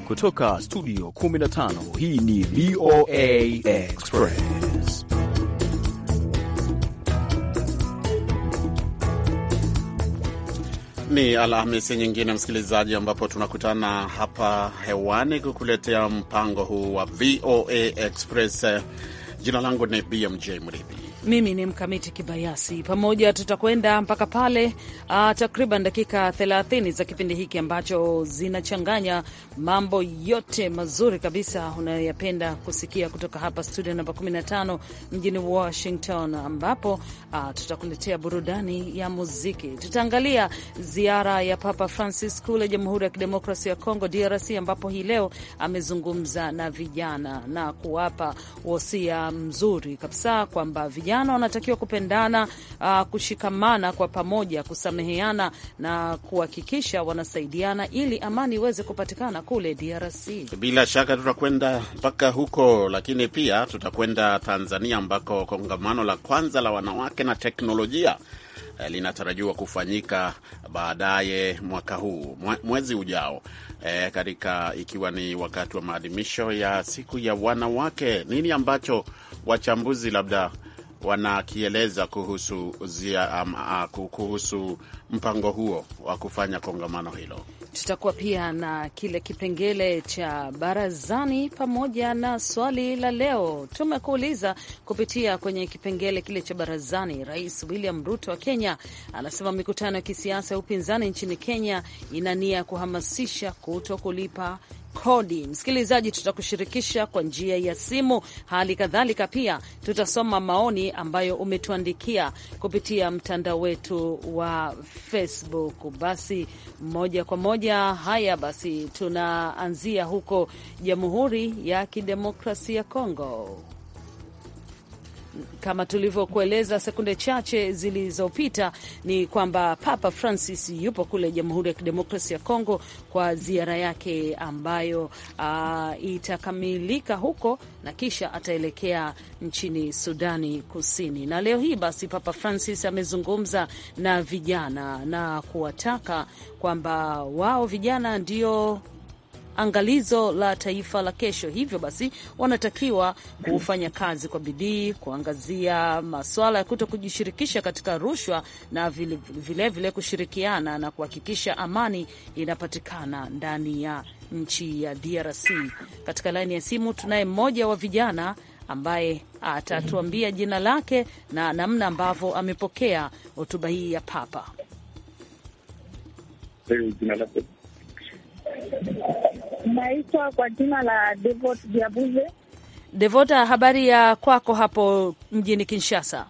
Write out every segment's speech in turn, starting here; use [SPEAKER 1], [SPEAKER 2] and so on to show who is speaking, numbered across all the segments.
[SPEAKER 1] Kutoka studio 15 hii ni VOA Express.
[SPEAKER 2] Ni Alhamisi nyingine msikilizaji, ambapo tunakutana hapa hewani kukuletea mpango huu wa VOA Express. Jina langu ni BMJ Mridhi.
[SPEAKER 3] Mimi ni Mkamiti Kibayasi. Pamoja tutakwenda mpaka pale uh, takriban dakika 30 za kipindi hiki ambacho zinachanganya mambo yote mazuri kabisa unayoyapenda kusikia kutoka hapa studio namba 15 mjini Washington, ambapo uh, tutakuletea burudani ya muziki. Tutaangalia ziara ya Papa Francis kule Jamhuri ya Kidemokrasia ya Kongo, DRC, ambapo hii leo amezungumza na vijana na kuwapa wosia mzuri kabisa kwamba vijana wanatakiwa kupendana, uh, kushikamana kwa pamoja, kusameheana na kuhakikisha wanasaidiana ili amani iweze kupatikana kule DRC.
[SPEAKER 2] Bila shaka tutakwenda mpaka huko, lakini pia tutakwenda Tanzania ambako kongamano la kwanza la wanawake na teknolojia linatarajiwa kufanyika baadaye mwaka huu mwezi ujao, e, katika ikiwa ni wakati wa maadhimisho ya siku ya wanawake. Nini ambacho wachambuzi labda wanakieleza kuhusu, zia, um, uh, kuhusu mpango huo wa kufanya kongamano hilo.
[SPEAKER 3] Tutakuwa pia na kile kipengele cha barazani pamoja na swali la leo. Tumekuuliza kupitia kwenye kipengele kile cha barazani. Rais William Ruto wa Kenya anasema mikutano ya kisiasa ya upinzani nchini Kenya ina nia ya kuhamasisha kuto kulipa kodi. Msikilizaji, tutakushirikisha kwa njia ya simu. Hali kadhalika pia tutasoma maoni ambayo umetuandikia kupitia mtandao wetu wa Facebook. Basi moja kwa moja, haya basi, tunaanzia huko Jamhuri ya Kidemokrasia ya Kongo. Kama tulivyokueleza sekunde chache zilizopita, ni kwamba Papa Francis yupo kule Jamhuri ya Kidemokrasia ya Kongo kwa ziara yake ambayo uh, itakamilika huko na kisha ataelekea nchini Sudani Kusini. Na leo hii basi Papa Francis amezungumza na vijana na kuwataka kwamba wao vijana ndio angalizo la taifa la kesho. Hivyo basi wanatakiwa kufanya kazi kwa bidii, kuangazia masuala ya kuto kujishirikisha katika rushwa na vilevile vile vile kushirikiana na kuhakikisha amani inapatikana ndani ya nchi ya DRC. Katika laini ya simu tunaye mmoja wa vijana ambaye atatuambia jina lake na namna ambavyo amepokea hotuba hii ya Papa.
[SPEAKER 4] Naitwa kwa jina la Devot Diabuze.
[SPEAKER 3] Devota, habari ya kwako hapo mjini Kinshasa?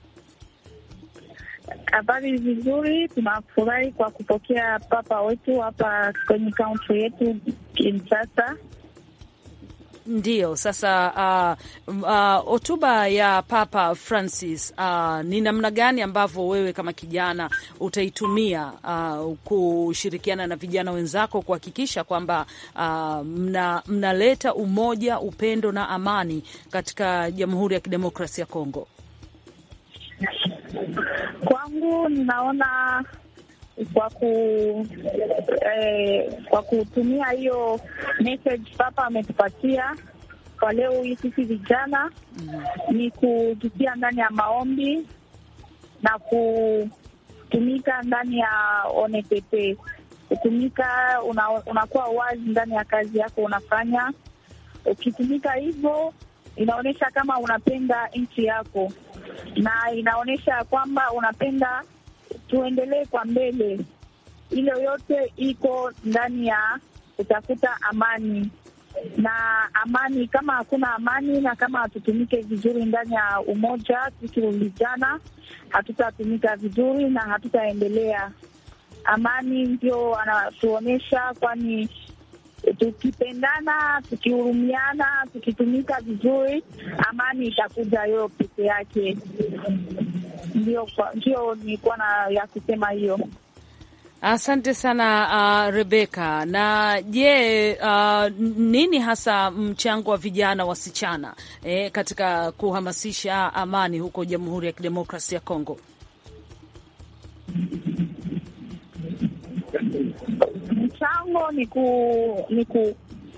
[SPEAKER 4] Habari vizuri, tunafurahi kwa kupokea papa wetu hapa kwenye kaunti yetu Kinshasa.
[SPEAKER 3] Ndiyo, sasa hotuba uh, uh, ya Papa Francis uh, ni namna gani ambavyo wewe kama kijana utaitumia uh, kushirikiana na vijana wenzako kuhakikisha kwamba uh, mna, mnaleta umoja, upendo na amani katika Jamhuri ya Kidemokrasia ya Kongo?
[SPEAKER 4] Kwangu ninaona kwa ku eh, kwa kutumia hiyo message papa ametupatia kwa leo hii sisi vijana mm, ni kujitia ndani ya maombi na kutumika ndani ya ONPP, kutumika una, unakuwa wazi ndani ya kazi yako unafanya. Ukitumika hivyo inaonyesha kama unapenda nchi yako na inaonyesha kwamba unapenda tuendelee kwa mbele. Hilo yote iko ndani ya kutafuta amani na amani. Kama hakuna amani na kama hatutumike vizuri ndani ya umoja, sisi vijana hatutatumika vizuri na hatutaendelea. Amani ndio anatuonyesha, kwani tukipendana, tukihurumiana, tukitumika vizuri, amani itakuja yo peke yake. Ndio, ndio nilikuwa na ya kusema hiyo.
[SPEAKER 3] Asante sana uh, Rebeka. Na je, uh, nini hasa mchango wa vijana wasichana eh, katika kuhamasisha amani huko Jamhuri ya Kidemokrasia ya Kongo?
[SPEAKER 4] Mchango ni ku, ni ku,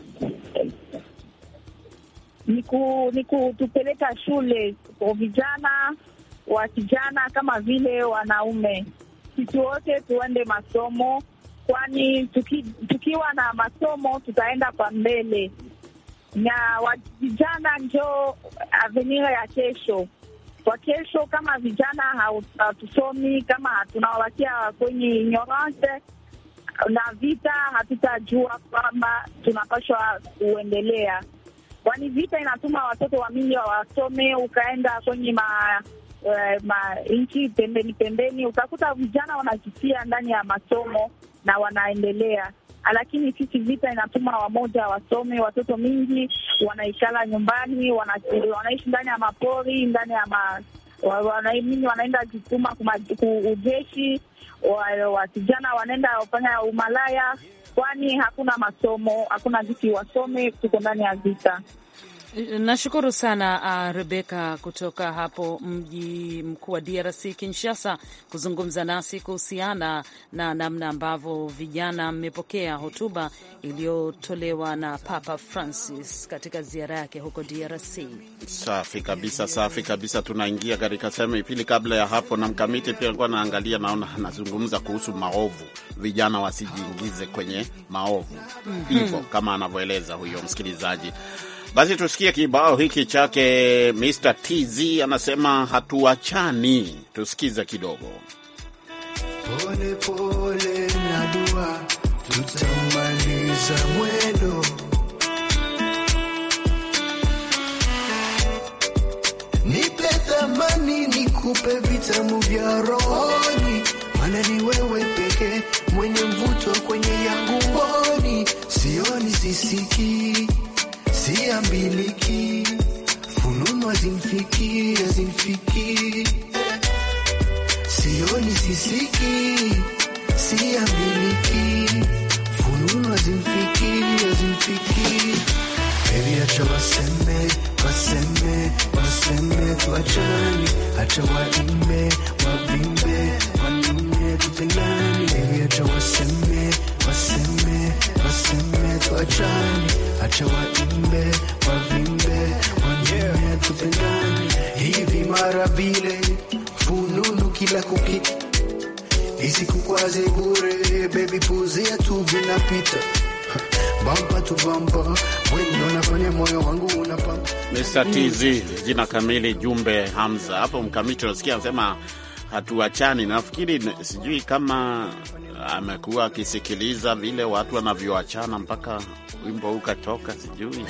[SPEAKER 4] ni ku, ni kutupeleka shule kwa vijana wa kijana kama vile wanaume, sisi wote tuende masomo, kwani tuki, tukiwa na masomo tutaenda kwa mbele, na wa vijana njo avenir ya kesho. Kwa kesho, kama vijana hatusomi, kama tunawabakia kwenye ignorance na vita, hatutajua kwamba tunapashwa kuendelea kwani vita inatuma watoto wa mingi wasome, ukaenda kwenye ma, uh, ma nchi pembeni pembeni, utakuta vijana wanajitia ndani ya masomo na wanaendelea, lakini sisi vita inatuma wamoja wasome, watoto mingi wanaikala nyumbani, wana, wanaishi ndani ya mapori, ndani ya ma, wana, mingi wanaenda jituma ujeshi, wasijana wanaenda wafanya umalaya kwani hakuna masomo, hakuna viti wasome, tuko ndani ya vita.
[SPEAKER 3] Nashukuru sana uh, Rebeka kutoka hapo mji mkuu wa DRC Kinshasa, kuzungumza nasi kuhusiana na namna ambavyo vijana mmepokea hotuba iliyotolewa na Papa Francis katika ziara yake huko DRC.
[SPEAKER 2] Safi kabisa, safi kabisa. Tunaingia katika sehemu ya pili. Kabla ya hapo, na mkamiti pia alikuwa naangalia, naona anazungumza kuhusu maovu, vijana wasijiingize kwenye maovu hivyo, mm -hmm. kama anavyoeleza huyo msikilizaji. Basi tusikie kibao hiki chake Mr TZ anasema hatuachani. Tusikize kidogo.
[SPEAKER 5] Pole pole na dua, tutamaliza mwendo. Nipe thamani, nikupe vitamu vya rohoni, maana ni wewe pekee mwenye mvuto kwenye yangu mboni. Sioni, sisikii siambiliki fununu azimfiki azimfiki sioni sisiki siambiliki fununu azimfiki azimfiki Baby, acha waseme waseme waseme tuachani, acha waime wavimbe wanune tupendani. Baby, acha waseme waseme waseme tuachani, acha waimbe wavimbe wanune tupendani. Hivi mara vile fununu kila kuki isikukwaze bure, baby, puzia tu vinapita bampa tu bampa, wewe unafanya moyo wangu unapampa.
[SPEAKER 2] Mr TZ, jina kamili Jumbe Hamza. Hapo mkamiti unasikia anasema hatuachani. Nafikiri sijui kama amekuwa akisikiliza vile watu wanavyoachana mpaka wimbo huu ukatoka, sijui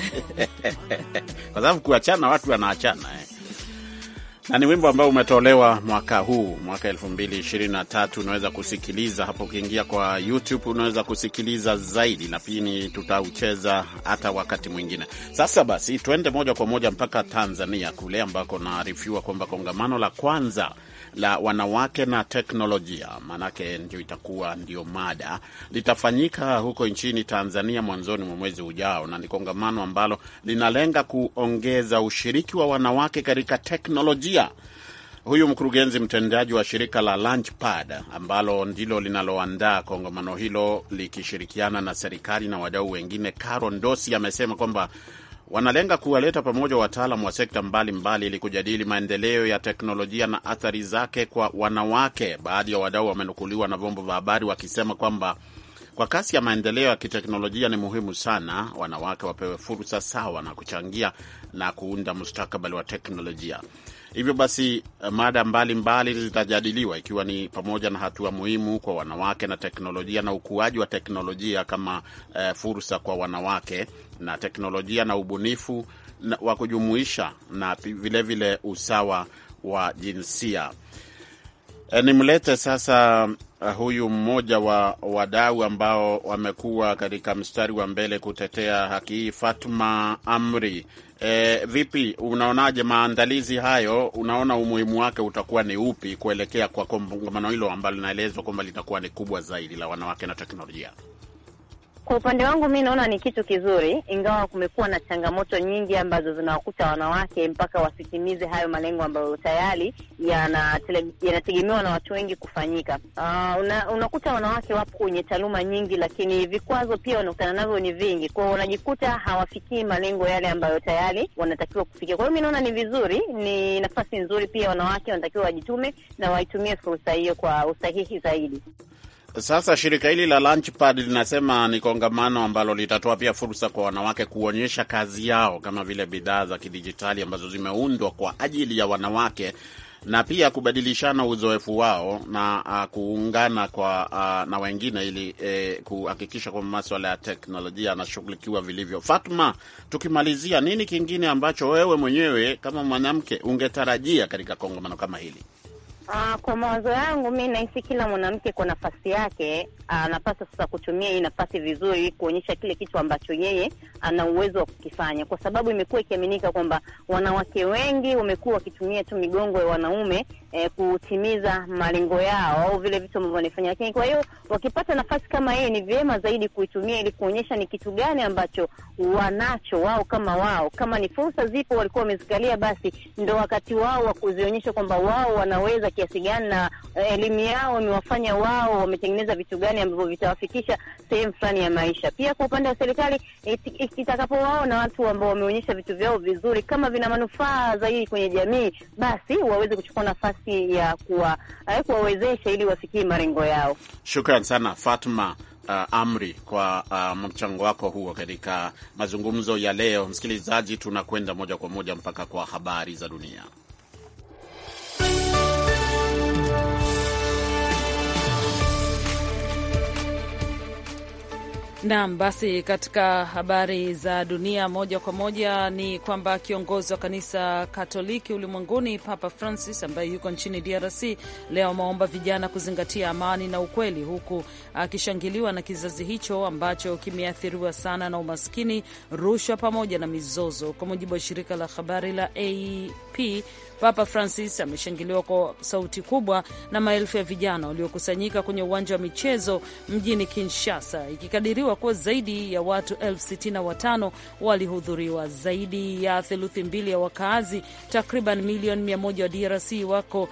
[SPEAKER 2] kwa sababu kuachana watu wanaachana eh na ni wimbo ambao umetolewa mwaka huu mwaka elfu mbili ishirini na tatu. Unaweza kusikiliza hapo, ukiingia kwa YouTube unaweza kusikiliza zaidi, na pia tutaucheza hata wakati mwingine. Sasa basi, tuende moja kwa moja mpaka Tanzania kule ambako naarifiwa kwamba kongamano la kwanza la wanawake na teknolojia, maanake ndio itakuwa ndio mada, litafanyika huko nchini Tanzania mwanzoni mwa mwezi ujao, na ni kongamano ambalo linalenga kuongeza ushiriki wa wanawake katika teknolojia. Huyu mkurugenzi mtendaji wa shirika la Launchpad ambalo ndilo linaloandaa kongamano hilo likishirikiana na serikali na wadau wengine, Caro Ndosi amesema kwamba wanalenga kuwaleta pamoja wataalam wa sekta mbalimbali ili kujadili maendeleo ya teknolojia na athari zake kwa wanawake. Baadhi ya wadau wamenukuliwa na vyombo vya habari wakisema kwamba kwa kasi ya maendeleo ya kiteknolojia ni muhimu sana wanawake wapewe fursa sawa na kuchangia na kuunda mustakabali wa teknolojia. Hivyo basi mada mbalimbali zitajadiliwa ikiwa ni pamoja na hatua muhimu kwa wanawake na teknolojia na ukuaji wa teknolojia kama eh, fursa kwa wanawake na teknolojia na ubunifu na, wa kujumuisha na vilevile vile usawa wa jinsia. E, nimlete sasa uh, huyu mmoja wa wadau ambao wamekuwa katika mstari wa mbele kutetea haki hii, Fatma Amri. E, vipi, unaonaje maandalizi hayo? Unaona umuhimu wake utakuwa ni upi kuelekea kwa kongamano hilo ambalo linaelezwa kwamba litakuwa ni kubwa zaidi la wanawake na teknolojia?
[SPEAKER 6] Kwa upande wangu mi naona ni kitu kizuri, ingawa kumekuwa na changamoto nyingi ambazo zinawakuta wanawake mpaka wasitimize hayo malengo ambayo tayari yanategemewa na watu wengi kufanyika. Uh, una, unakuta wanawake wapo kwenye taaluma nyingi, lakini vikwazo pia wanakutana navyo ni vingi, kwao wanajikuta hawafikii malengo yale ambayo tayari wanatakiwa kufikia. Kwa hiyo mi naona ni vizuri, ni nafasi nzuri, pia wanawake wanatakiwa wajitume na waitumie fursa hiyo kwa usahihi zaidi.
[SPEAKER 2] Sasa shirika hili la Launchpad linasema ni kongamano ambalo litatoa pia fursa kwa wanawake kuonyesha kazi yao kama vile bidhaa za kidijitali ambazo zimeundwa kwa ajili ya wanawake na pia kubadilishana uzoefu wao na uh, kuungana kwa uh, na wengine ili eh, kuhakikisha kwamba maswala ya teknolojia yanashughulikiwa vilivyo. Fatma, tukimalizia, nini kingine ambacho wewe mwenyewe kama mwanamke ungetarajia katika kongamano kama hili?
[SPEAKER 6] Uh, kwa mawazo yangu mi nahisi kila mwanamke kwa nafasi yake anapaswa sasa kutumia hii nafasi vizuri, kuonyesha kile kitu ambacho yeye ana uwezo wa kukifanya, kwa sababu imekuwa ikiaminika kwamba wanawake wengi wamekuwa wakitumia tu migongo ya wanaume eh, kutimiza malengo yao au vile vitu ambavyo wanafanya. Lakini kwa hiyo wakipata nafasi kama hii, ni vyema zaidi kuitumia ili kuonyesha ni kitu gani ambacho wanacho wao kama wao. Kama ni fursa zipo walikuwa wamezikalia, basi ndo wakati wao wa kuzionyesha kwamba wao wanaweza kiasi gani, na elimu yao imewafanya wao wametengeneza vitu gani ambavyo vitawafikisha sehemu fulani ya maisha. Pia kwa upande wa serikali itakapowaona watu ambao wameonyesha vitu vyao vizuri, kama vina manufaa zaidi kwenye jamii, basi waweze kuchukua nafasi ya kuwa kuwawezesha ili wafikie malengo yao.
[SPEAKER 2] Shukran sana Fatma. Uh, Amri kwa uh, mchango wako huo katika mazungumzo ya leo. Msikilizaji, tunakwenda moja kwa moja mpaka kwa habari za dunia.
[SPEAKER 3] Naam, basi katika habari za dunia moja kwa moja ni kwamba kiongozi wa kanisa Katoliki ulimwenguni Papa Francis ambaye yuko nchini DRC leo ameomba vijana kuzingatia amani na ukweli, huku akishangiliwa na kizazi hicho ambacho kimeathiriwa sana na umaskini, rushwa pamoja na mizozo. Kwa mujibu wa shirika la habari la AP, Papa Francis ameshangiliwa kwa sauti kubwa na maelfu ya vijana waliokusanyika kwenye uwanja wa michezo mjini Kinshasa, ikikadiriwa kuwa zaidi ya watu elfu sitini na watano walihudhuriwa. Zaidi ya theluthi mbili ya wakaazi takriban milioni mia moja wa DRC wako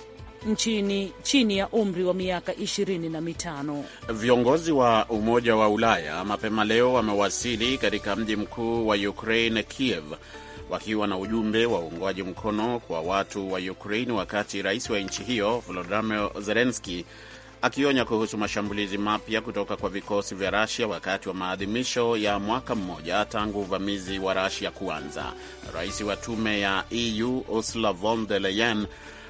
[SPEAKER 3] nchini chini ya umri wa miaka ishirini na mitano.
[SPEAKER 2] Viongozi wa Umoja wa Ulaya mapema leo wamewasili katika mji mkuu wa Ukraine, Kiev, wakiwa na ujumbe wa uungwaji mkono kwa watu wa Ukraine, wakati rais wa nchi hiyo Volodymyr Zelensky akionya kuhusu mashambulizi mapya kutoka kwa vikosi vya Rasia wakati wa maadhimisho ya mwaka mmoja tangu uvamizi wa Rasia kuanza. Rais wa tume ya EU Ursula von der Leyen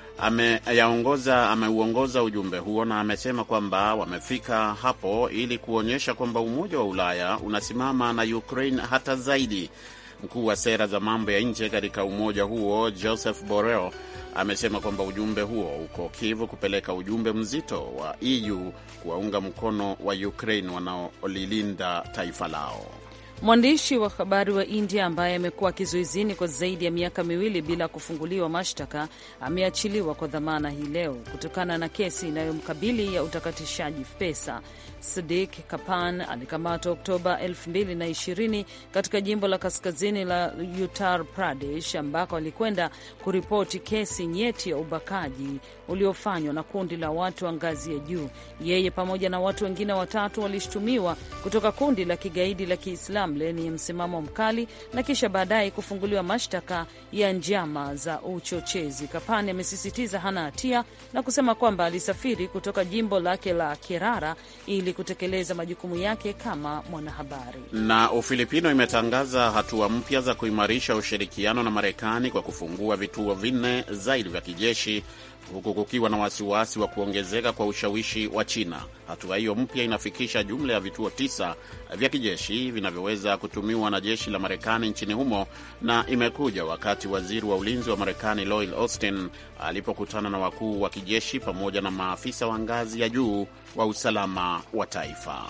[SPEAKER 2] ameyaongoza ameuongoza ujumbe huo na amesema kwamba wamefika hapo ili kuonyesha kwamba Umoja wa Ulaya unasimama na Ukraine hata zaidi. Mkuu wa sera za mambo ya nje katika umoja huo Joseph Borrell amesema kwamba ujumbe huo uko Kiev kupeleka ujumbe mzito wa EU kuwaunga mkono wa Ukraine wanaolilinda taifa lao.
[SPEAKER 3] Mwandishi wa habari wa India ambaye amekuwa kizuizini kwa zaidi ya miaka miwili bila kufunguliwa mashtaka ameachiliwa kwa dhamana hii leo kutokana na kesi inayomkabili ya utakatishaji pesa. Sadik Kapan alikamatwa Oktoba 2020 katika jimbo la kaskazini la Uttar Pradesh ambako alikwenda kuripoti kesi nyeti ya ubakaji uliofanywa na kundi la watu wa ngazi ya juu. Yeye pamoja na watu wengine watatu walishutumiwa kutoka kundi la kigaidi la Kiislamu lenye msimamo mkali na kisha baadaye kufunguliwa mashtaka ya njama za uchochezi. Kapani amesisitiza hana hatia na kusema kwamba alisafiri kutoka jimbo lake la Kerala ili kutekeleza majukumu yake kama mwanahabari.
[SPEAKER 2] Na Ufilipino imetangaza hatua mpya za kuimarisha ushirikiano na Marekani kwa kufungua vituo vinne zaidi vya kijeshi huku kukiwa na wasiwasi wa kuongezeka kwa ushawishi wa China. Hatua hiyo mpya inafikisha jumla ya vituo tisa vya kijeshi vinavyoweza kutumiwa na jeshi la Marekani nchini humo, na imekuja wakati waziri wa ulinzi wa Marekani Lloyd Austin alipokutana na wakuu wa kijeshi pamoja na maafisa wa ngazi ya juu wa usalama wa taifa.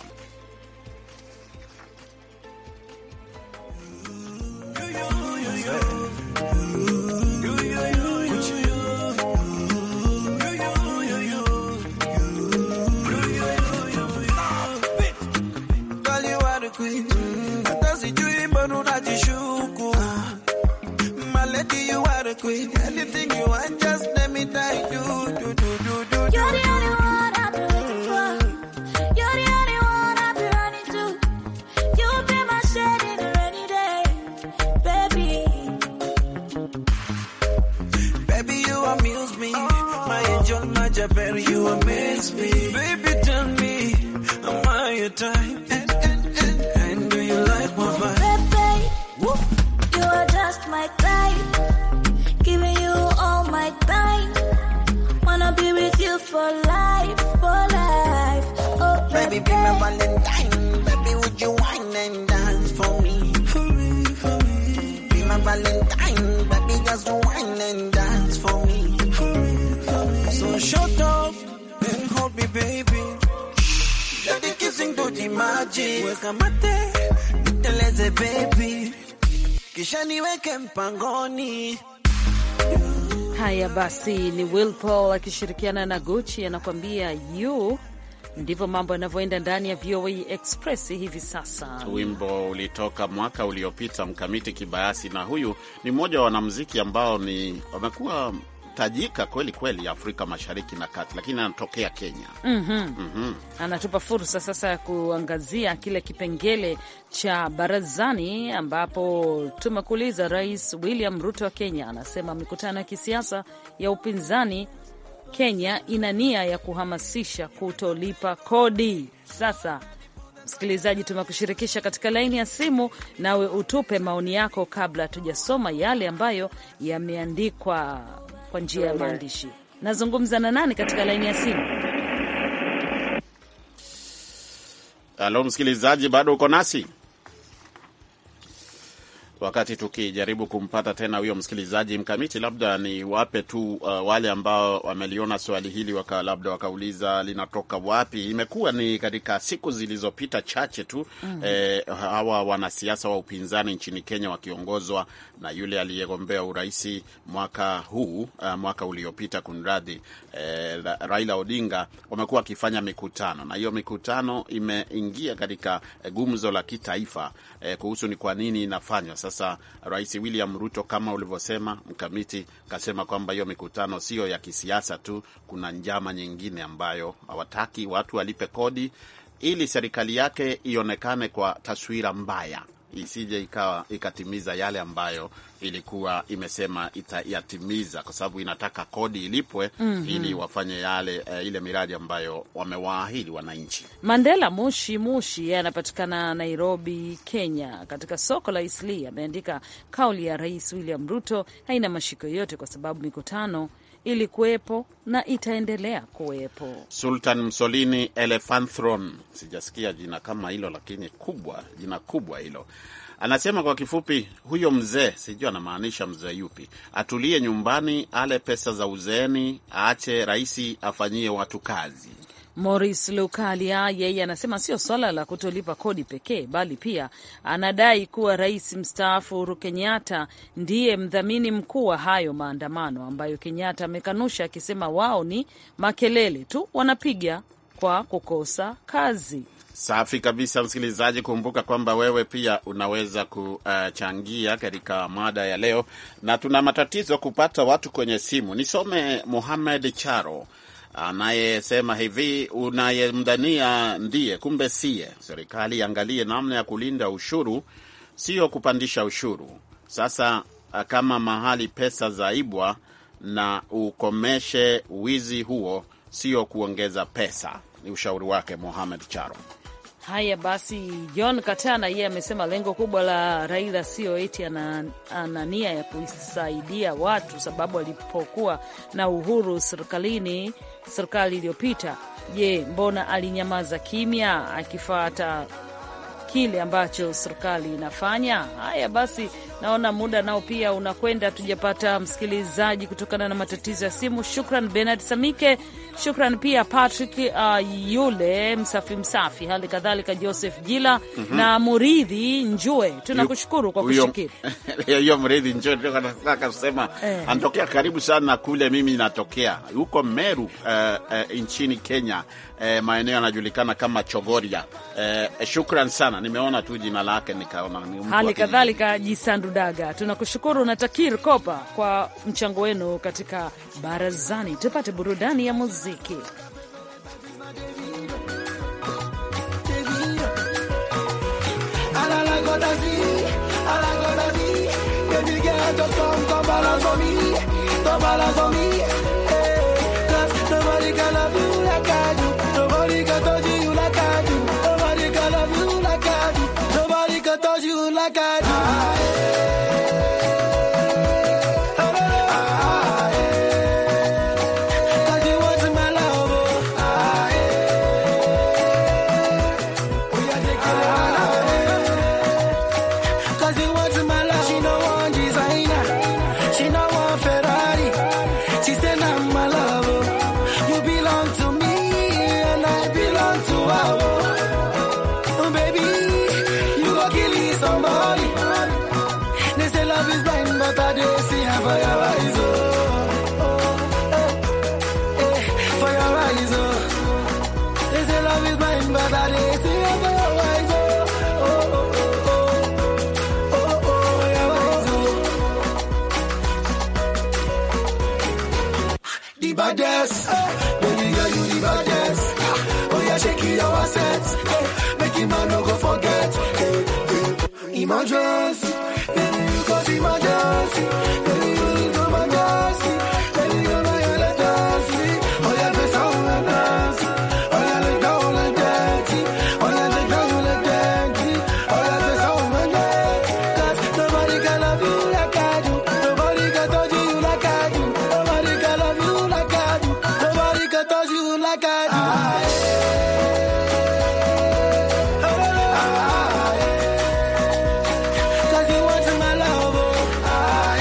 [SPEAKER 7] Girl, you queen. Anything you want, just let me die. Do, do, do, do, do, do.
[SPEAKER 8] You're the only one I've been waiting for. You're the only one I've been running to. You'll be my shade in a rainy day, baby.
[SPEAKER 7] Baby, you amuse me. My angel, my Jabari, you amaze me. Baby, tell me, am I your type? And, and, and, and do you like my vibe?
[SPEAKER 8] Baby, you are just my type. Giving you all my time. Wanna be with you for life, for life. Oh,
[SPEAKER 7] Baby, be my Valentine. Baby, would you wine and dance for me? For me, for me. Be my Valentine. Baby, just wine and dance for me. For me, for me. So shut up and hold me, baby. Let the kissing do the magic. Weka mate, niteleze baby. Kisha niweke mpangoni.
[SPEAKER 3] Haya basi, ni Will Paul akishirikiana na Gucci anakuambia you. Ndivyo mambo yanavyoenda ndani ya VOA Express hivi sasa.
[SPEAKER 2] Wimbo ulitoka mwaka uliopita, Mkamiti Kibayasi, na huyu ni mmoja wa wanamuziki ambao ni wamekuwa tajika kweli kweli Afrika Mashariki na Kati, lakini anatokea Kenya.
[SPEAKER 3] Anatupa fursa sasa ya kuangazia kile kipengele cha barazani, ambapo tumekuuliza Rais William Ruto wa Kenya anasema mikutano ya kisiasa ya upinzani Kenya ina nia ya kuhamasisha kutolipa kodi. Sasa msikilizaji, tumekushirikisha katika laini ya simu, nawe utupe maoni yako kabla hatujasoma yale ambayo yameandikwa kwa njia ya maandishi. Nazungumza na nani katika laini ya simu?
[SPEAKER 2] Halo msikilizaji, bado uko nasi wakati tukijaribu kumpata tena huyo msikilizaji mkamiti, labda ni wape tu uh, wale ambao wameliona swali hili waka, labda wakauliza linatoka wapi. Imekuwa ni katika siku zilizopita chache tu mm. eh, hawa wanasiasa wa upinzani nchini Kenya wakiongozwa na yule aliyegombea uraisi mwaka huu uh, mwaka uliopita kunradhi, eh, Raila Odinga wamekuwa wakifanya mikutano, na hiyo mikutano imeingia katika eh, gumzo la kitaifa eh, kuhusu ni kwa nini inafanywa sasa Rais William Ruto kama ulivyosema mkamiti, kasema kwamba hiyo mikutano sio ya kisiasa tu, kuna njama nyingine ambayo hawataki watu walipe kodi ili serikali yake ionekane kwa taswira mbaya, isije ikawa ikatimiza yale ambayo ilikuwa imesema itayatimiza, kwa sababu inataka kodi ilipwe mm -hmm. ili wafanye yale uh, ile miradi ambayo wamewaahidi wananchi.
[SPEAKER 3] Mandela Mushi Mushi yeye anapatikana Nairobi, Kenya, katika soko la Isli ameandika kauli ya Rais William Ruto haina mashiko yote kwa sababu mikutano ilikuwepo na itaendelea kuwepo.
[SPEAKER 2] Sultan Msolini Elefanthron, sijasikia jina kama hilo, lakini kubwa, jina kubwa hilo. Anasema kwa kifupi, huyo mzee, sijui anamaanisha mzee yupi, atulie nyumbani, ale pesa za uzeeni, aache rais afanyie watu kazi.
[SPEAKER 3] Morris Lukalia yeye anasema sio swala la kutolipa kodi pekee, bali pia anadai kuwa rais mstaafu Uhuru Kenyatta ndiye mdhamini mkuu wa hayo maandamano ambayo Kenyatta amekanusha akisema wao ni makelele tu wanapiga kwa kukosa kazi.
[SPEAKER 2] Safi kabisa, msikilizaji, kumbuka kwamba wewe pia unaweza kuchangia katika mada ya leo, na tuna matatizo kupata watu kwenye simu. Nisome Muhamed Charo anayesema hivi, unayemdhania ndiye kumbe siye. Serikali iangalie namna ya kulinda ushuru, sio kupandisha ushuru. Sasa kama mahali pesa zaibwa, na ukomeshe wizi huo, sio kuongeza pesa. Ni ushauri wake Mohamed Charo.
[SPEAKER 3] Haya basi, John Katana yeye amesema lengo kubwa la Raila sio eti ana, ana nia ya kusaidia watu, sababu alipokuwa na uhuru serikalini, serikali iliyopita, je, mbona alinyamaza kimya akifuata kile ambacho serikali inafanya? Haya basi, naona muda nao pia unakwenda, tujapata msikilizaji kutokana na matatizo ya simu. Shukran Benard Samike, shukran pia Patrick uh, yule msafi msafi, hali kadhalika Joseph Jila mm -hmm. na Muridhi Njue, tunakushukuru kwa kushiriki
[SPEAKER 2] hiyo. Muridhi Njue ndio nataka kusema eh, anatokea karibu sana kule mimi natokea huko Meru uh, uh, nchini Kenya uh, maeneo yanajulikana kama Chogoria. Uh, shukran sana, nimeona tu jina lake nikaona.
[SPEAKER 3] Hali kadhalika Jisandu Rudaga. Tunakushukuru na Takir Kopa kwa mchango wenu katika barazani. Tupate burudani ya muziki.
[SPEAKER 5] The baddest, baby girl, you the baddest. Oh yeah, shake it your assets. Hey, make him man no go forget. Hey, hey. Emergency, baby you cause emergency. Baby you need some emergency. Baby you know you're the dance. Oh yeah, press on and dance. Oh yeah, let down and dance. Oh yeah, let down and dance. Oh yeah, press on and dance. 'Cause nobody can love you like I do. Nobody can touch you like I do. Nobody can love you like I do. Nobody can touch you like I do. Cause you want my love, oh. Ah,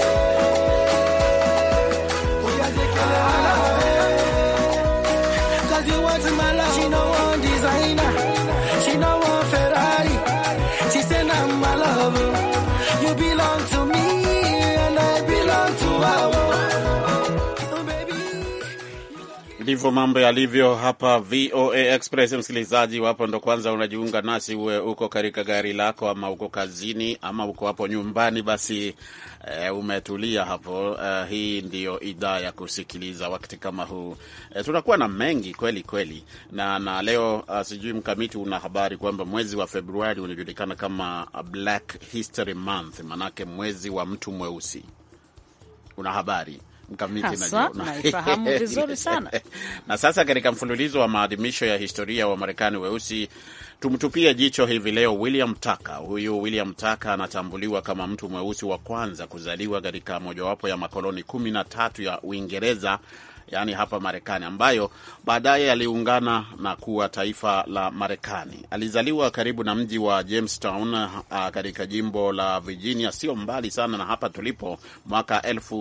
[SPEAKER 5] yeah. Oh, yeah, take it, ah, yeah. Cause you want my love. She no want designer. She no want Ferrari. She say I'm my love. oh. You belong to me and I belong to her. oh. Oh, baby.
[SPEAKER 2] Ndivyo mambo yalivyo hapa VOA Express. Msikilizaji wapo ndo kwanza unajiunga nasi, uwe uko katika gari lako ama uko kazini ama uko hapo nyumbani, basi e, umetulia hapo. E, hii ndiyo idhaa ya kusikiliza wakati kama huu. E, tunakuwa na mengi kweli kweli, na na leo uh, sijui mkamiti, una habari kwamba mwezi wa Februari unajulikana kama Black History Month, manake mwezi wa mtu mweusi. Una habari mkamiti?
[SPEAKER 3] Haswa,
[SPEAKER 2] najua.
[SPEAKER 3] naifahamu vizuri sana.
[SPEAKER 2] Na sasa katika mfululizo wa maadhimisho ya historia wa Marekani weusi tumtupie jicho hivi leo William Tucker. Huyu William Tucker anatambuliwa kama mtu mweusi wa kwanza kuzaliwa katika mojawapo ya makoloni kumi na tatu ya Uingereza yaani hapa Marekani, ambayo baadaye aliungana na kuwa taifa la Marekani. Alizaliwa karibu na mji wa Jamestown uh, katika jimbo la Virginia, sio mbali sana na hapa tulipo, mwaka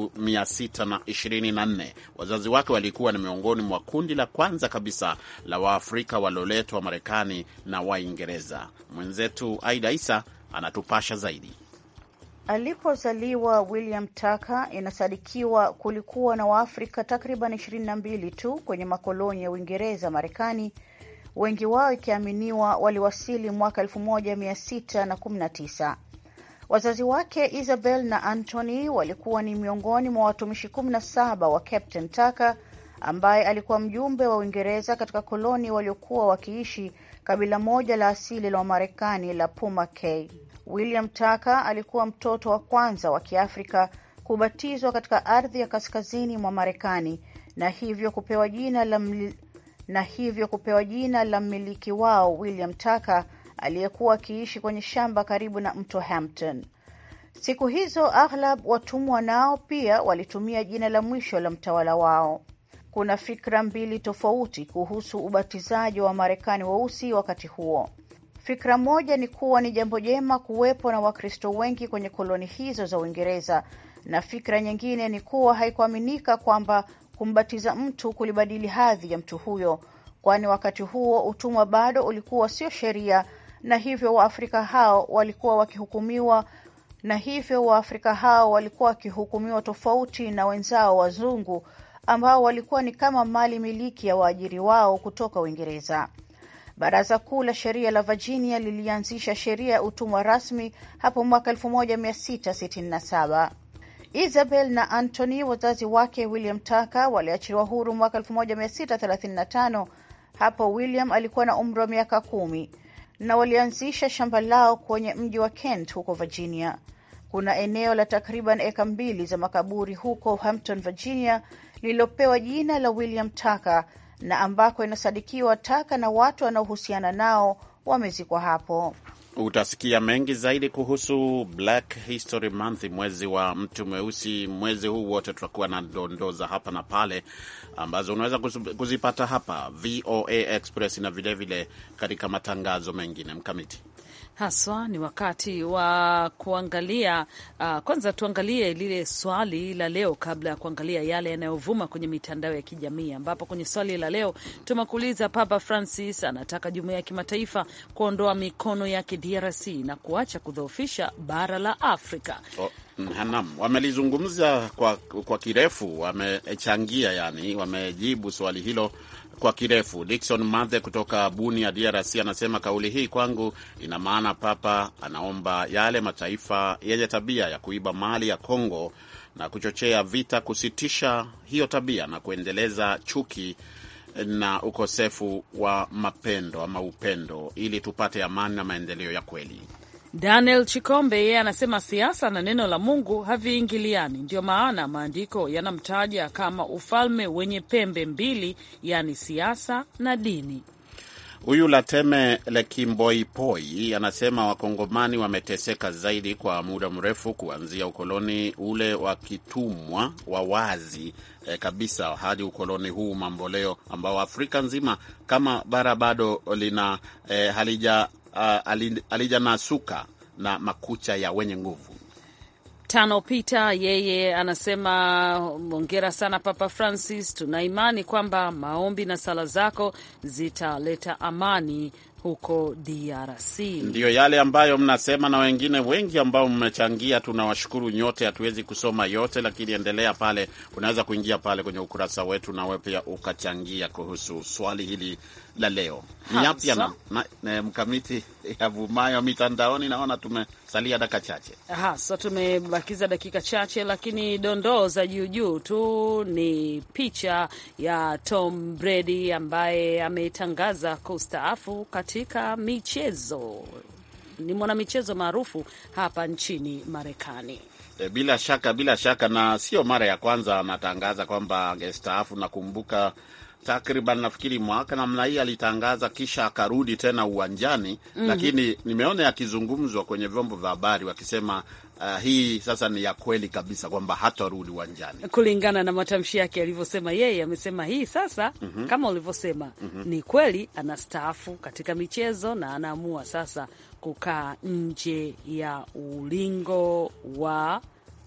[SPEAKER 2] 1624. Wazazi wake walikuwa ni miongoni mwa kundi la kwanza kabisa la Waafrika walioletwa Marekani na Waingereza. Mwenzetu Aida Isa anatupasha zaidi.
[SPEAKER 9] Alipozaliwa William Tucker, inasadikiwa kulikuwa na Waafrika takriban ishirini na mbili tu kwenye makoloni ya Uingereza Marekani, wengi wao ikiaminiwa waliwasili mwaka elfu moja mia sita na kumi na tisa. Wazazi wake Isabel na Anthony walikuwa ni miongoni mwa watumishi kumi na saba wa Captain Tucker ambaye alikuwa mjumbe wa Uingereza katika koloni waliokuwa wakiishi kabila moja la asili la Wamarekani la Puma K. William Tucker alikuwa mtoto wa kwanza wa Kiafrika kubatizwa katika ardhi ya kaskazini mwa Marekani na hivyo kupewa jina la mli... na hivyo kupewa jina la mmiliki wao William Tucker aliyekuwa akiishi kwenye shamba karibu na mto Hampton. Siku hizo aghlab watumwa nao pia walitumia jina la mwisho la mtawala wao. Kuna fikra mbili tofauti kuhusu ubatizaji wa Wamarekani weusi wakati huo. Fikra moja ni kuwa ni jambo jema kuwepo na Wakristo wengi kwenye koloni hizo za Uingereza, na fikra nyingine ni kuwa haikuaminika kwamba kumbatiza mtu kulibadili hadhi ya mtu huyo, kwani wakati huo utumwa bado ulikuwa sio sheria, na hivyo Waafrika hao walikuwa wakihukumiwa na hivyo Waafrika hao walikuwa wakihukumiwa tofauti na wenzao wazungu ambao walikuwa ni kama mali miliki ya waajiri wao kutoka Uingereza. Baraza Kuu la Sheria la Virginia lilianzisha sheria ya utumwa rasmi hapo mwaka 1667. Isabel na Anthony, wazazi wake William Tucker, waliachiliwa huru mwaka 1635. Hapo William alikuwa na umri wa miaka kumi na walianzisha shamba lao kwenye mji wa Kent huko Virginia. Kuna eneo la takriban eka mbili za makaburi huko Hampton, Virginia, lililopewa jina la William Tucker na ambako inasadikiwa Tucker na watu wanaohusiana nao wamezikwa hapo.
[SPEAKER 2] Utasikia mengi zaidi kuhusu Black History Month, mwezi wa mtu mweusi. Mwezi huu wote tutakuwa na dondoo za hapa na pale ambazo unaweza kuzipata hapa VOA Express na vilevile katika matangazo mengine mkamiti
[SPEAKER 3] haswa ni wakati wa kuangalia uh, kwanza tuangalie lile swali la leo kabla ya kuangalia yale yanayovuma kwenye mitandao ya kijamii, ambapo kwenye swali la leo tumekuuliza, Papa Francis anataka jumuiya ya kimataifa kuondoa mikono yake DRC na kuacha kudhoofisha bara la Afrika.
[SPEAKER 2] Oh. Naam, wamelizungumza kwa, kwa kirefu, wamechangia yani, wamejibu swali hilo kwa kirefu. Dickson Mathe kutoka Bunia, DRC, anasema kauli hii kwangu ina maana Papa anaomba yale mataifa yenye tabia ya kuiba mali ya Kongo na kuchochea vita kusitisha hiyo tabia na kuendeleza chuki na ukosefu wa mapendo ama upendo ili tupate amani na maendeleo ya kweli.
[SPEAKER 3] Daniel Chikombe yeye anasema siasa na neno la Mungu haviingiliani, ndio maana maandiko yanamtaja kama ufalme wenye pembe mbili, yaani siasa na dini.
[SPEAKER 2] Huyu Lateme Lekimboipoi anasema wakongomani wameteseka zaidi kwa muda mrefu kuanzia ukoloni ule wa kitumwa wa wazi eh, kabisa hadi ukoloni huu mamboleo ambao Afrika nzima kama bara bado lina eh, halija uh, halijanasuka na makucha ya wenye nguvu.
[SPEAKER 3] Tano Peter yeye anasema hongera sana Papa Francis, tuna imani kwamba maombi na sala zako zitaleta amani huko DRC.
[SPEAKER 2] Ndiyo yale ambayo mnasema na wengine wengi ambao mmechangia, tunawashukuru nyote. Hatuwezi kusoma yote, lakini endelea pale, unaweza kuingia pale kwenye ukurasa wetu nawe pia ukachangia kuhusu swali hili la leo. Ni yapya na, na, na mkamiti yavumayo mitandaoni. Naona tumesalia dakika chache
[SPEAKER 3] hasa, tumebakiza dakika chache, lakini dondoo za juujuu tu ni picha ya Tom Brady ambaye ametangaza kustaafu katika michezo. Ni mwanamichezo maarufu hapa nchini Marekani.
[SPEAKER 2] E, bila shaka bila shaka, na sio mara ya kwanza anatangaza kwamba angestaafu. Nakumbuka takriban nafikiri mwaka namna hii alitangaza, kisha akarudi tena uwanjani mm -hmm. Lakini nimeona yakizungumzwa kwenye vyombo vya habari wakisema uh, hii sasa ni ya kweli kabisa kwamba hatarudi uwanjani
[SPEAKER 3] kulingana na matamshi yake alivyosema. Yeye amesema hii sasa mm -hmm. kama ulivyosema mm -hmm. ni kweli anastaafu katika michezo na anaamua sasa kukaa nje ya ulingo wa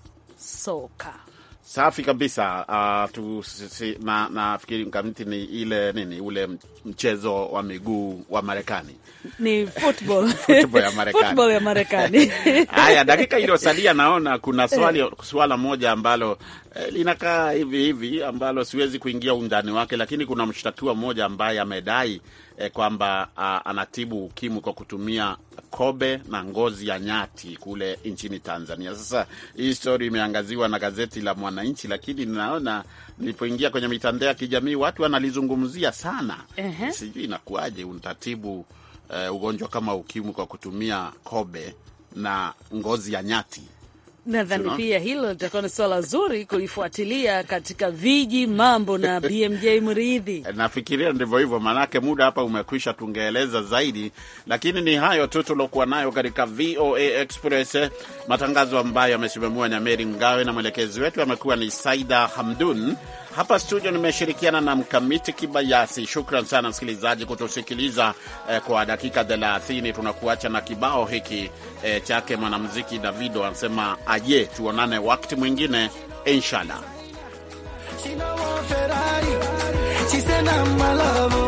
[SPEAKER 3] soka.
[SPEAKER 2] Safi kabisa. Uh, tu, si, na nafikiri mkamiti ni ile nini ule mchezo wa miguu wa Marekani
[SPEAKER 3] ni football.
[SPEAKER 2] football ya Marekani,
[SPEAKER 3] football ya Marekani.
[SPEAKER 2] Haya, dakika iliyosalia, naona kuna swali swala moja ambalo eh, linakaa hivi hivi ambalo siwezi kuingia undani wake, lakini kuna mshtakiwa mmoja ambaye amedai eh, kwamba uh, anatibu ukimwi kwa kutumia kobe na ngozi ya nyati kule nchini Tanzania. Sasa hii story imeangaziwa na gazeti la Mwananchi, lakini ninaona nilipoingia kwenye mitandao ya kijamii watu wanalizungumzia sana.
[SPEAKER 3] Ehe.
[SPEAKER 2] Sijui inakuwaje unatatibu uh, ugonjwa kama ukimwi kwa kutumia kobe na ngozi ya nyati.
[SPEAKER 3] Nadhani
[SPEAKER 2] Sio?
[SPEAKER 3] pia hilo litakuwa ni swala zuri kulifuatilia katika viji mambo na BMJ Mridhi.
[SPEAKER 2] Nafikiria ndivyo hivyo, maanake muda hapa umekwisha, tungeeleza zaidi, lakini ni hayo tu tuliokuwa nayo katika VOA Express, matangazo ambayo yamesimamiwa na Meri Mgawe na mwelekezi wetu amekuwa ni Saida Hamdun. Hapa studio nimeshirikiana na Mkamiti Kibayasi. Shukran sana msikilizaji kutusikiliza eh, kwa dakika 30. Tunakuacha na kibao hiki eh, chake mwanamuziki Davido anasema aje, tuonane wakati mwingine inshallah.
[SPEAKER 5] She no want Ferrari. She said I'm my lover.